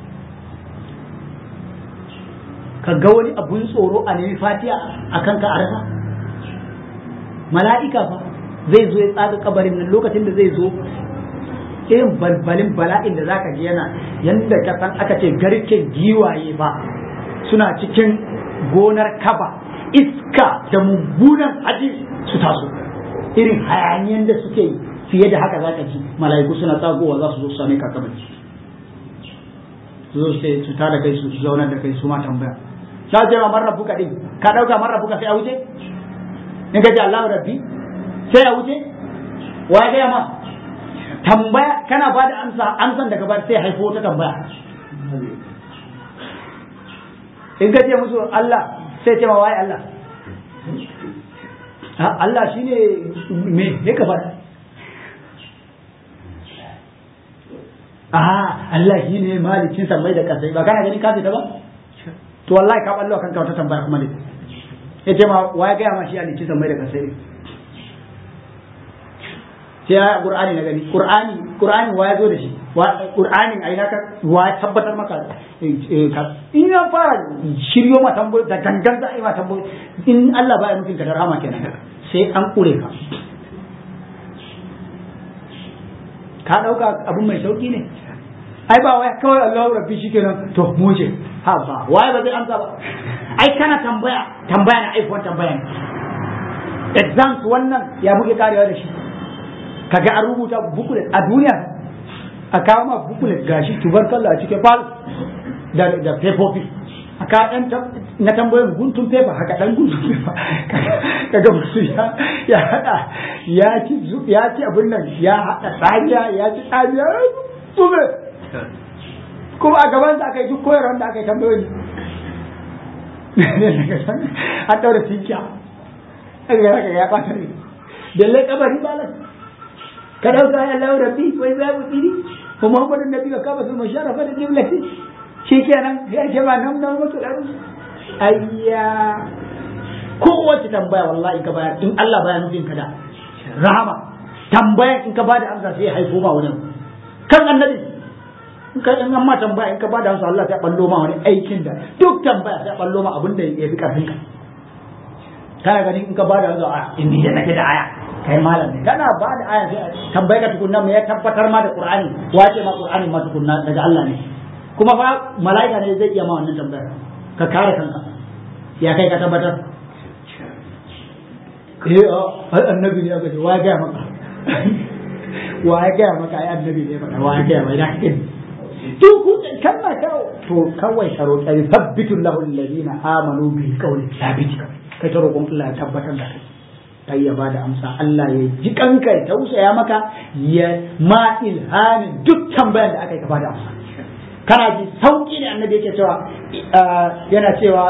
C: ka ga wani abun tsoro a nemi fatiya a kanka a rasa mala'ika fa zai zo ya tsaga kabarin nan lokacin da zai zo irin balbalin bala'in da zaka ji yana yanda ka san aka ce garken giwaye ba suna cikin gonar kaba iska da mummunan hadis su taso irin hayaniyan da suke yi fiye da haka zaka ji mala'iku suna tsagowa za su zo su same ka kabari su zo su tada kai su zaunar da kai su ma tambaya za ce ma man rabbuka din ka dauka man rabbuka sai a wuce in ka ce Allahu rabbi sai a wuce wa ga ma tambaya kana ba da amsa amsan daga ba sai haifo ta tambaya in ka ce musu Allah sai ce ma wai Allah Allah shine me ne ka faɗa Aha, Allah shi ne malikin sammai da kasai ba kana gani ka fita ba? to wallahi ka ballo kanka wata tambaya kuma ne ya ce ma wa ya gaya ma shi a lici mai da kasai sai ya qur'ani na gani qur'ani qur'ani wa ya zo da shi wa qur'anin ai naka wa ya tabbatar maka in ya fara shiryo ma tambayoyi da gangan za a yi ma tambayoyi in Allah ba ya nufin ka da rahama kenan sai an kure ka ka dauka abun mai sauki ne ai ba wai kawai Allahu rabbi shikenan to mu ce ha ba waye ba zai amsa ba ai kana tambaya tambaya na aifuwan tambaya ne exams wannan ya muke karewa da shi kaga an rubuta bukulet a duniya a kawo ma bukulet gashi tubarkalla a cikin fal da da fefofi a kawo ɗan na tambayoyin guntun fefa haka ɗan guntun fefa kaga musu ya ya haɗa ya ci ya ci abin nan ya haɗa tsariya ya ci tsariya tsume kuma a gaban sa aka yi duk koyarwar da aka yi tambayoyi an ɗaura tinkiya aka ga haka ya ɓata ne dalle kabari balas ka dauka ya lau rabbi wai za mu tsiri ko muhammadu nabi ka kama su masharafa da jimlati shi kenan ya ce ba nan nan mutu ɗan ayya kowace tambaya wallahi ka bayar in Allah baya nufin ka da rahama tambaya in ka bada amsa sai ya haifo ma wani kan annabi in ka in amma tambaya in ka bada amsa Allah ta ballo ma wani aikin da duk tambaya sai ballo ma abin da ya fi karfin ka kana ganin in ka bada amsa a in ni da nake da aya kai malam ne kana bada aya sai tambaye ka tukunna me ya tabbatar ma da Qur'ani wace ma Qur'ani ma tukunna daga Allah ne kuma fa mala'ika ne zai iya ma wannan tambayar ka kare kanka ya kai ka tabbatar eh ai annabi ne aka ce wa ga maka wa ya ga maka ai annabi ne maka wa ya ga mai da kake to ku kan ma kawo to kawai ka roƙi sabbitu lahu alladhina amanu bi qawli thabit kai ta roƙon Allah ya tabbatar da kai kai ya bada amsa Allah ya ji kanka ya tausaya maka ya ma ilhamin duk tambayar da aka yi ka bada amsa kana ji sauki ne annabi yake cewa yana cewa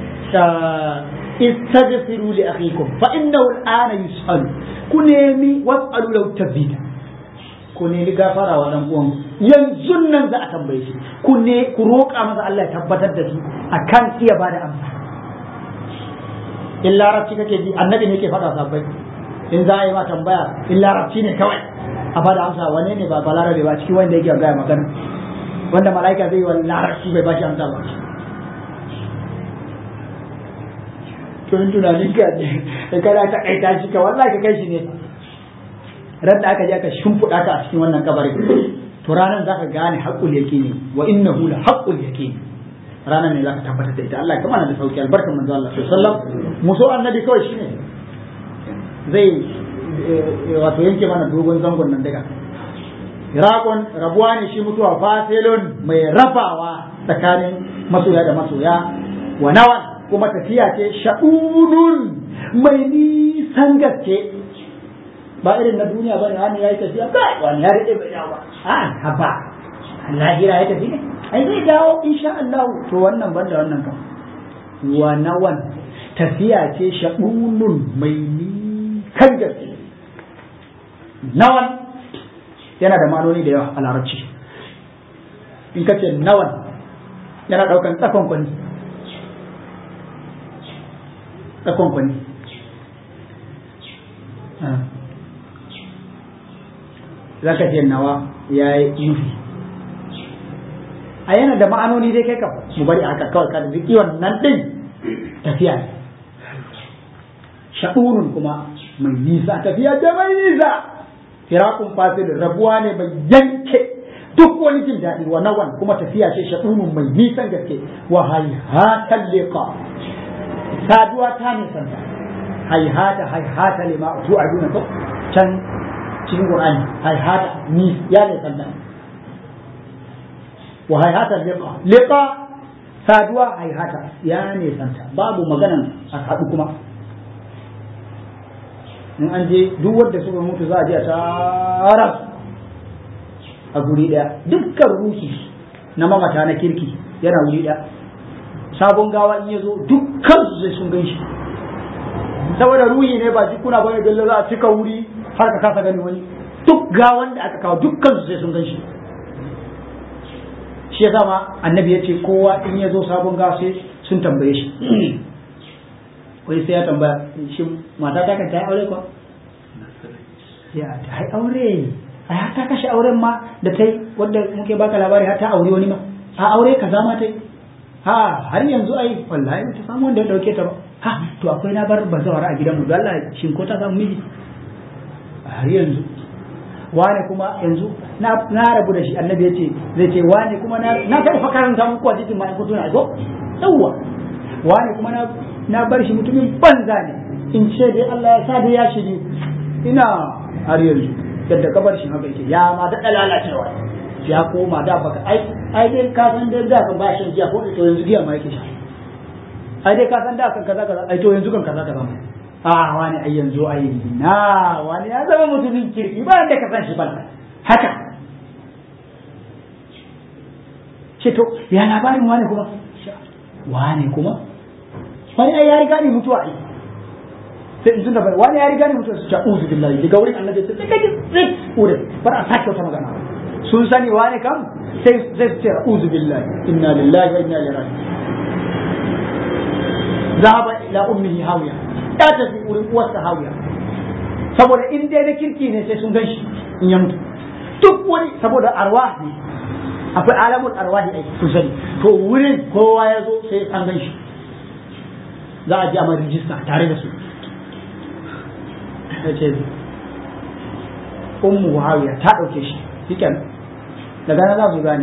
C: istaghfiru li akhikum fa innahu al'ana yus'al ku nemi was'alu law tabita ku nemi gafara wa dan uwan yanzu nan za a tambaye shi ku ne ku roƙa masa Allah ya tabbatar da shi akan iya bada amsa in larabci kake ji annabi ne yake faɗa sabbai in za a yi ma tambaya in larabci ne kawai a bada amsa wane ne ba balarabe ba cikin wanda yake gaya magana wanda mala'ika zai yi wa larabci bai bashi amsa ba to in tunanin ka da kada ta kaita shi ka wallahi ka kai shi ne ran da aka je aka shimfiɗa ka a cikin wannan kabarin to ranar zaka gane haqqul yaqini wa innahu la haqqul yaqini ranar ne zaka tabbatar da ita Allah ya kamana da sauki albarkan manzo Allah sallallahu alaihi wasallam mu so annabi kawai shine zai wato yanke mana dogon zangon nan daga Irakon rabuwa ne shi mutuwa fasilun mai rabawa tsakanin masoya da masoya wa nawan kuma tafiya ce sha'unun mai nisan gaske ba irin na duniya ba ne wani ya yi tafiya kai wani ya rike bai dawo ba a haba lahira ya tafi ne ai zai dawo insha Allah to wannan banda wannan kan wa nawan tafiya ce sha'unun mai nisan gaske nawan yana da ma'anoni da yawa a larabci in ka ce nawan yana daukan tsakon kwani tsakon kwani za ka ce nawa ya yi nufi a yana da ma'anoni dai kai ka mu bari aka kawai ka da wannan din tafiya ne sha'unun kuma mai nisa tafiya da mai nisa firakun fasilin rabuwa ne mai yanke duk wani jin daɗi wa nawan kuma tafiya ce shaɗunun mai nisan gaske wa haihatan liqa saduwa ta nisan ta haihata haihata lima tu aduna to can cikin qur'ani haihata ni ya nisan ta wa haihata liqa liqa saduwa haihata ya nisan ta babu maganan a haɗu kuma in an je duk wanda suka mutu za a je a tara a guri daya dukkan ruhi na mamata na kirki yana wuri daya sabon gawa in ya zo dukkan su sai sun gan shi saboda ruhi ne ba jikuna bane bello za a cika wuri har ka kasa gani wani duk gawan da aka kawo dukkan su sai sun gan shi shi yasa ma annabi ya ce kowa in ya zo sabon gawa sai sun tambaye shi wai sai ya tambaya shi mata ta kan ta yi aure kuwa ya ta yi aure a ya ta kashe auren ma da ta yi wanda muke baka labari har ta aure wani ma a aure kaza ma ta yi ha har yanzu ai wallahi ta samu wanda ya dauke ta ba ha to akwai na bar bazawara a gidanmu don Allah shin ko ta samu miji har yanzu wane kuma yanzu na rabu da shi annabi ya ce zai ce wane kuma na na taɓa fakaranta muku a cikin ma'aikatu na ko yawwa wane kuma na na bar shi mutumin banza ne in ce dai Allah ya sa da ya shiri ina har yanzu yadda kabar shi haka yake ya ma daɗa lalacewa ya koma da baka ai ai dai ka san dai da kan ba shan giya ko to yanzu giya ma yake sha ai dai ka san da kan kaza kaza ai to yanzu kan kaza kaza a wani ai yanzu ai na wani ya zama mutumin kirki ba da ka san shi ba haka ce to ya labarin wani kuma wani kuma wani ai ya riga ni mutuwa ai sai in tunda wani ya riga ni mutuwa su ce uzu billahi daga wurin annabi sai kai sai wurin bar a sake wata magana sun sani wani kam sai sai su ce uzu billahi inna lillahi wa inna ilaihi raji'un zahaba ila ummihi hawiya ya tafi wurin uwarsa hawiya saboda in dai na kirki ne sai sun gan shi in ya mutu duk wani saboda arwah ne akwai alamun arwahi ai kun sani to wurin kowa ya zo sai an gan shi za a ji a rijista tare da su ya ce ummu hawiya ta ɗauke shi shiken daga nan za su gane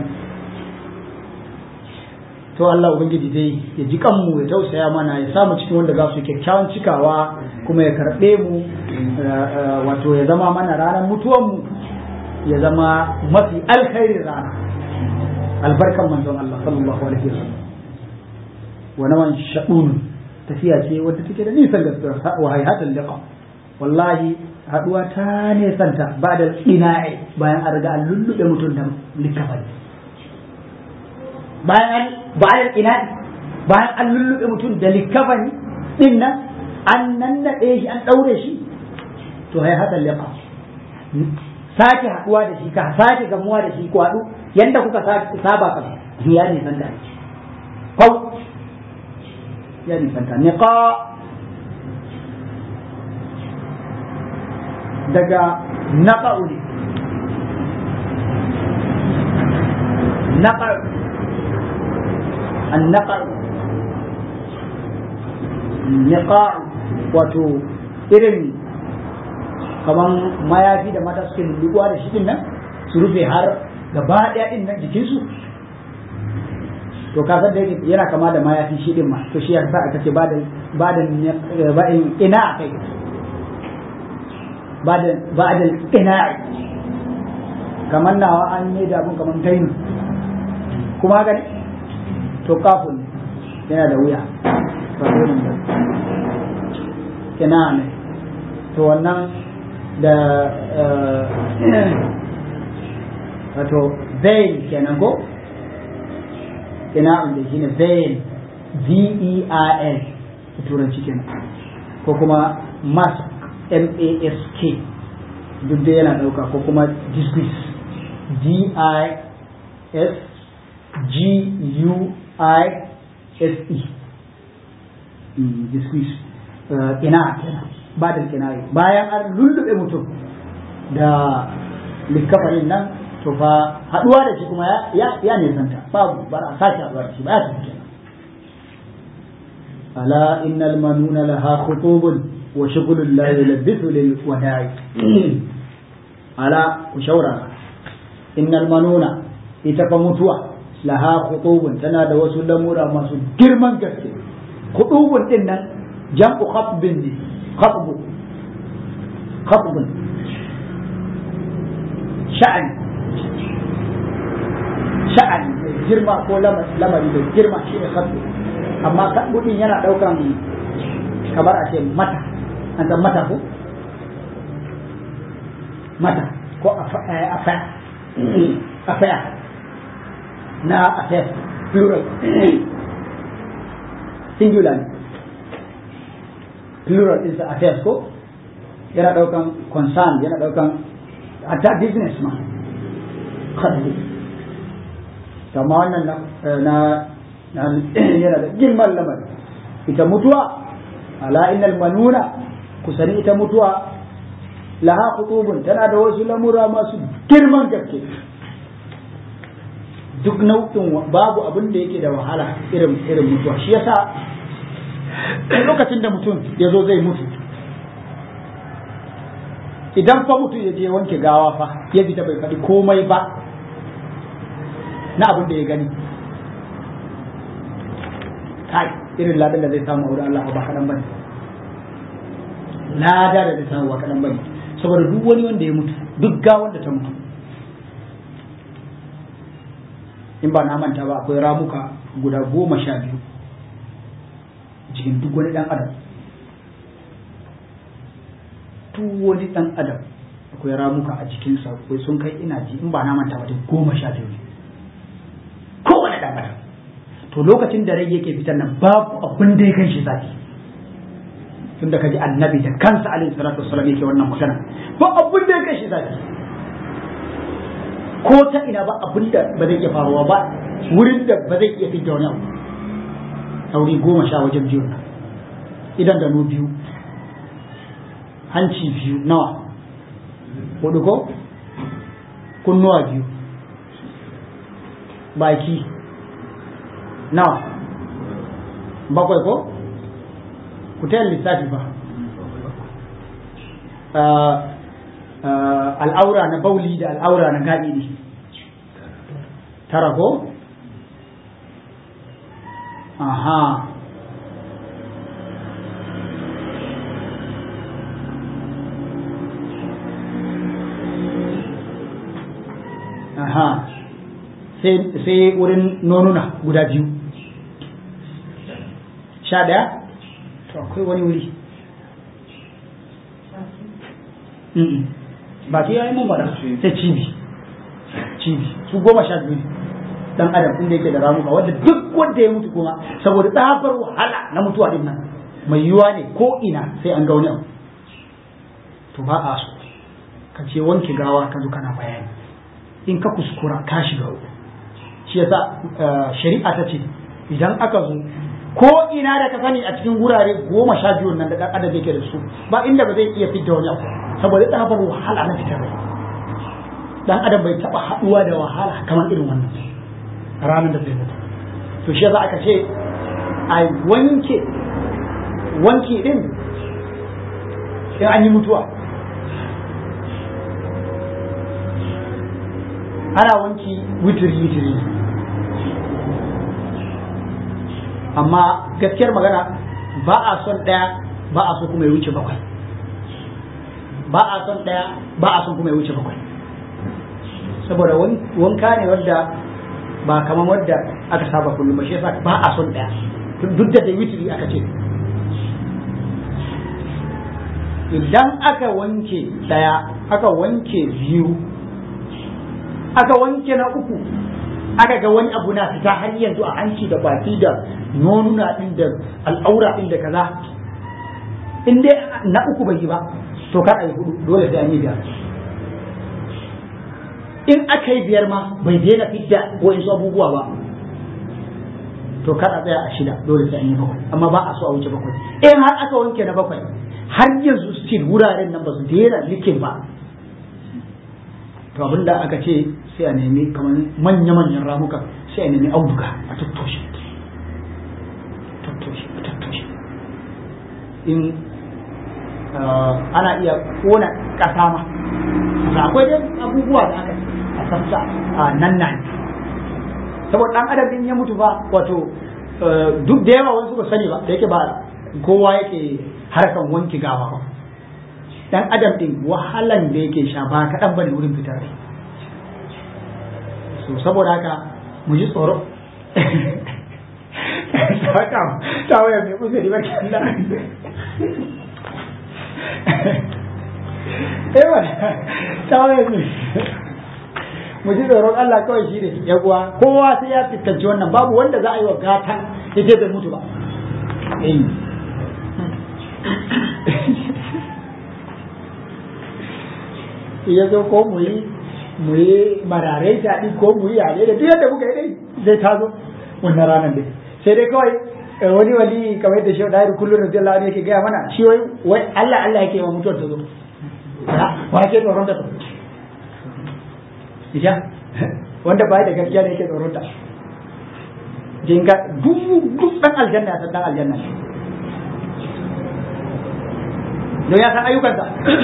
C: to Allah ubangiji dai ya ji kanmu ya tausaya mana ya samu cikin wanda za su kyakkyawan cikawa kuma ya karɓe mu wato ya zama mana ranar mutuwanmu ya zama mafi alkhairin rana albarkan manzon Allah sallallahu alaihi wasallam wa nawan sha'un tafiya ce wadda take da nisan gaskiya wa hayhatul liqa wallahi haduwa ta nesanta ba da ina'i bayan an riga an lullube mutum da likafani bayan bayan ina'i bayan an lullube mutum da likafani din nan an nannaɗe shi an ɗaure shi to hayhatul liqa sake haduwa da shi ka sake gamuwa da shi ku haɗu yadda kuka saba ka ya nisanta kau ya nisanta niqa daga naqa'u ne naqa'u annaqa'u niqa'u wato irin kaman mayafi da mata suke lulluwa da shi din nan su rufe har gaba ɗaya din nan jikinsu to ka san da yana kama da mayafi shi din ma to shi ya sa aka ce ba da ba da ba ina kai ba da ba da ina kamar nawa an yi da abun kamar gainu kuma haka ne to kafin yana da wuya ba wurin ba ina ne to wannan da wato veil kenan ko ina da shi ne veil v-e-i-l turanci kenan ko kuma mask m-a-s-k duk da yana dauka ko kuma disguise d-i-s-g-u-i-s-e disguise ina kenan ba da kinaye bayan an lullube mutum da likafarin nan to fa haduwa da shi kuma ya ya nisanta babu ba a sake haduwa da shi ba ya tafi kenan ala innal manuna laha khutubun wa shughlun la yulabbisu lil wada'i ala ku shaura innal manuna ita fa mutuwa laha khutubun tana da wasu lamura masu girman gaske khutubun din nan jam'u khatbin ne khatbu khatbun sha'ani sha'ani mai girma ko lamari mai girma shi ne khatbu amma khatbu din yana daukan kamar a ce mata an san mata ko mata ko afaya afaya na afaya plural singular plural is affairs ko yana daukan concern yana daukan hatta business ma khatbu kama wannan na yana da girman lamari ita mutuwa ala innal manuna kusani ita mutuwa laha khutubun tana da wasu lamura masu girman gaske duk nau'in babu abin da yake da wahala irin irin mutuwa shi yasa lokacin da mutum ya zo zai mutu idan fa mutum ya je wanke gawa fa ya fita bai faɗi komai ba na abin da ya gani kai irin ladan da zai samu a wurin Allah ba kaɗan bane lada da zai samu ba kaɗan bane saboda duk wani wanda ya mutu duk ga wanda ta mutu in ba na manta ba akwai ramuka guda goma sha biyu jikin duk wani dan adam duk wani dan adam akwai ramuka a jikinsa akwai sun kai ina ji in ba na manta ba dai goma sha biyu ne kowane dan adam to lokacin da rai yake fitar nan babu abin da ya kan shi zafi tun da kaji annabi da kansa alaihi salatu wassalam yake wannan magana ba abin da ya kan shi zafi ko ta ina ba abin da ba zai iya faruwa ba wurin da ba zai iya fitar wani abu sauri goma sha wajen biyu nan idan da biyu hanci biyu nawa hudu ko kunnuwa biyu baki nawa bakwai ko ku tayar lissafi ba al'aura na bauli da al'aura na gaɗi ne tara ko aha aha sai wurin nonuna guda biyu sha ɗaya to akwai wani wuri ba ta yi mun bada sai cibi cibi su goma sha biyu dan adam inda yake da ramuka wanda duk wanda ya mutu kuma saboda tsabar wahala na mutuwa din nan mai yiwa ne ko ina sai an ga wani abu to ba a so ka ce wanke gawa ka zo kana bayani in ka kuskura ka shiga uku shi yasa shari'a ta ce idan aka zo ko ina da ka sani a cikin wurare goma sha biyu nan da dan adam yake da su ba inda ba zai iya fitar wani abu saboda tsabar wahala na fitar rai dan adam bai taba haduwa da wahala kamar irin wannan ranar da zai mutu to shi yasa aka ce a wanke wanke din in an yi mutuwa ana wanki witiri witiri amma gaskiyar magana ba a son ɗaya ba a so kuma ya wuce bakwai ba a son ɗaya ba a son kuma ya wuce bakwai saboda wanka ne wadda ba kamar wadda aka saba kullum ba shi yasa ba a son ɗaya duk da dai witiri aka ce idan aka wanke ɗaya aka wanke biyu aka wanke na uku aka ga wani abu na fita har yanzu a hanci da baki da nonuna din da al'aura din da kaza in dai na uku bai yi ba to kar a yi hudu dole sai an yi biyar in aka yi biyar ma bai daina fidda wa'insu abubuwa ba to kar a tsaya a shida dole sai an yi bakwai amma ba a so a wuce bakwai in har aka wanke na bakwai har yanzu still wuraren nan ba su daina likin ba to abinda aka ce sai a nemi kamar manya-manyan ramuka sai a nemi auduga a tattoshe tattoshe tattoshe in ana iya kona kasa ma akwai dai abubuwa da aka a sassa a nan nan saboda dan adam din ya mutu ba wato duk da yawa wasu ba sani ba da yake ba kowa yake harkan wanki gawa ba dan adam din wahalan da yake sha ba kaɗan bane wurin fitar rai so saboda haka mu ji tsoro saka ta waya mai kusa da barki Allah eh wala ta waya mai mu ji tsoron Allah kawai shi ne ya kuwa kowa sai ya fuskanci wannan babu wanda za a yi wa gatan ya je bai mutu ba eh ya zo ko mu yi mu yi marare shaɗi ko mu yi yare da duk yadda muka yi dai zai tazo wannan ranar dai sai dai kawai wani wali kamar yadda shehu dairu kullum da jalla ne yake gaya mana shi wai wai Allah Allah yake ma mutuwar ta zo wa ke tsoron ta ija wanda ba da gaskiya ne yake tsoron ta jinga duk duk dan aljanna ya san dan aljanna don ya san ayyukansa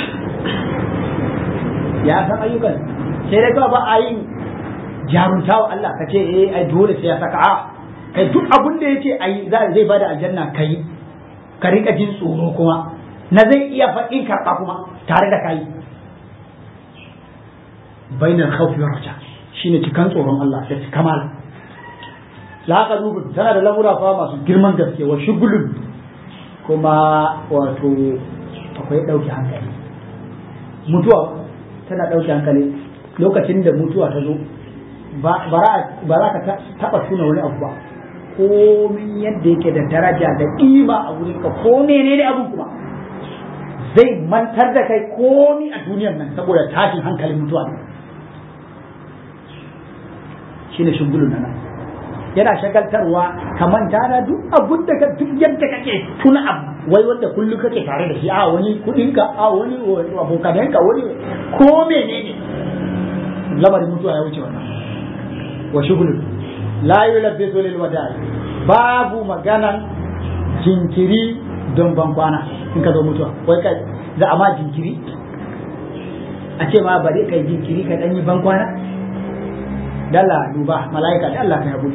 C: ya san ayyukan sai dai kawai ba a yin jarunta wa Allah ka ce eh ai dole sai ya saka a kai duk abin da yace ai zai bada aljanna kai ka rika jin tsoro kuma na zai iya faɗin karɓa kuma tare da kai bainar khawfi wa raja shine cikan tsoron Allah da kamala la qalubun tana da lamura fa masu girman gaske wa shugulun kuma wato akwai dauke hankali mutuwa tana dauke hankali lokacin da mutuwa ta zo ba za ka taba tuna wani abu ba komin yadda yake da daraja da ƙima a wurin ka ko menene abun kuma zai mantar da kai komi a duniyan nan saboda tashin hankalin mutuwa ne shine shugulun nan yana shagaltarwa ka manta da duk abun da ka duk yadda kake tuna abu wai wanda kullum kake tare da shi a wani kudin ka a wani abokanen ka wani ko menene lamarin mutuwa ya wuce wannan wa shugulun la yulabbisu lil wada'i babu maganan jinkiri don ban kwana in ka zo mutuwa wai kai za a ma jinkiri a ce ma bari kai jinkiri ka dan yi ban kwana dalla duba mala'ika da Allah ka haƙuri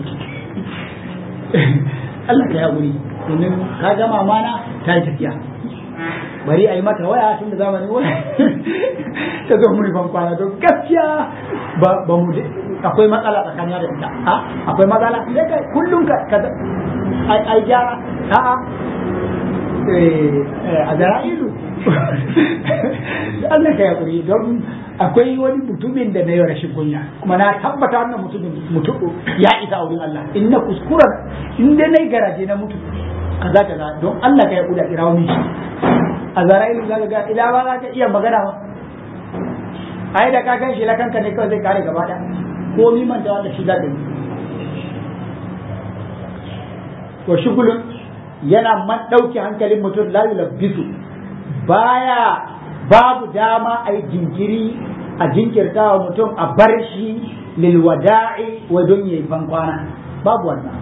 C: Allah ka haƙuri domin ka gama mana ta yi tafiya bari a yi mata waya tun da zamani waya ta zo muni ban kwana don gaskiya ba mu akwai matsala tsakanin da ita a akwai matsala sai kai kullum ka ka ai gyara a'a a zara'ilu Allah ka yaƙuri don akwai wani mutumin da na yi rashin kunya kuma na tabbata wannan mutumin mutu ya isa wurin Allah in na kuskuren in dai na yi garaje na mutu kaza kaza don Allah ka yaƙuri a kira wani shi a zara'ilu za ka ga ila ba za ka iya magana ba ai da ka gan shi lakanka ne kawai zai kare gaba ɗaya ko mi manta wanda shi za ka yi wa shugulun yana man ɗauke hankalin mutum la yulabbisu baya babu dama a yi jinkiri a jinkirta wa mutum a bar shi lil wada'i wa don yayi ban kwana babu wannan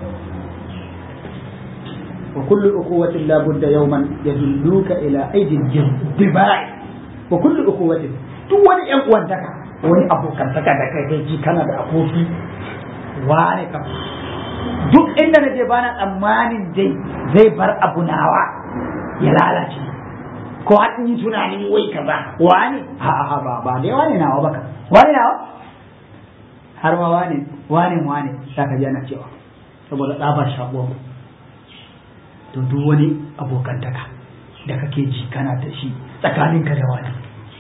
C: wa kullu uquwatin la budda yawman yadulluka ila aidin dibai wa kullu uquwatin duk wani yan uwantaka wani abokantaka da kai kai ji kana da aboki wane kam duk inda na je bana tsammanin dai zai bar abu nawa ya lalace ko har yi tunanin wai ka ba wani ha ha ba ba dai wani nawa baka wani nawa har ma wani wani wani zaka ji ana cewa saboda tsabar shago to duk wani abokantaka da kake ji kana da shi tsakaninka da wani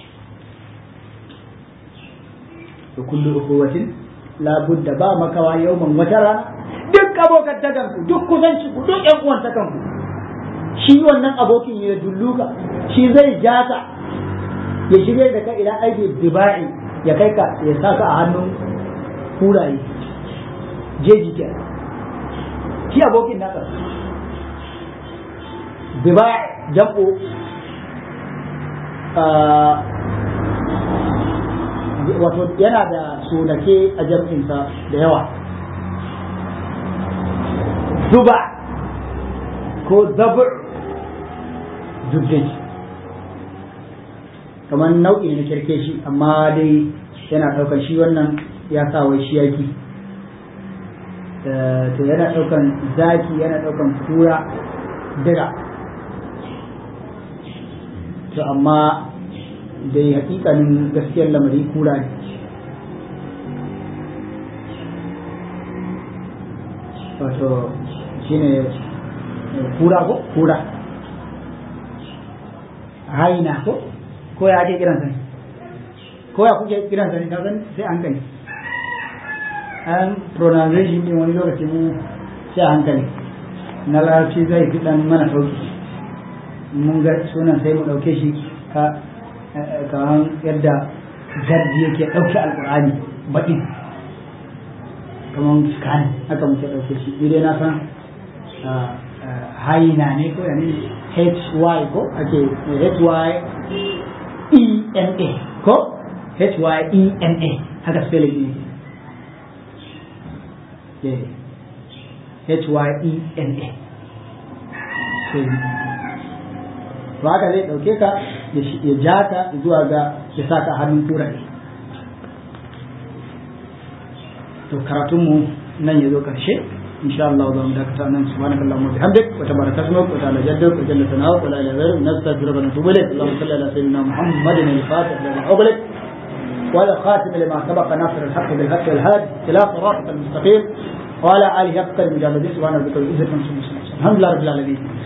C: da kullu ukuwatin labudda ba makawa yawman wata rana duk abokantakan ku duk kusanci ku duk yan uwantakan ku shi wannan abokin ya dulluka shi zai ja ka ya shirya da ka ila aiki dibai ya kai ka ya saka a hannun kuraye jeji ke shi abokin naka dibai jam'o wato yana da sunake a jam'insa da yawa zuba ko zabur dubdai kamar nau'i na kirke shi amma dai yana ɗaukar shi wannan ya sa wai shi yaki to yana ɗaukan zaki yana ɗaukan kura dira to amma dai hakikanin gaskiyar lamari kura ne wato shine kura ko kura haina ko ko ya ake kiran sani ko ya kuke kiran sani ka san sai an gani an pronunciation din wani lokaci mu sai a hankali na larabci zai fi dan mana sauki mun ga sunan sai mu dauke shi ka kamar yadda gardi yake ɗauke alƙur'ani baƙin kamar skani haka muke ɗauke shi idai na san haina ne ko yani hy ko ake hy ena ko hyena haka spelling ne hyena to haka zai ɗauke ka ya ja ka zuwa ga ya sa ka hannun kura ne to karatunmu nan ya zo ƙarshe insha Allah za mu dakata nan subhanaka allahumma bihamdik wa tabaraka ismuk wa ta'ala jadduk wa jalla sana'uk wa la ilaha illa anta nastaghfiruka wa natubu ilayk allahumma salli ala sayyidina muhammadin al-fatih lima ughliq والخاتم لما سبق ناصر الحق بالحق والهادي إلى صراط المستقيم وعلى آله حق المجاهدين سبحانه وتعالى الحمد لله رب العالمين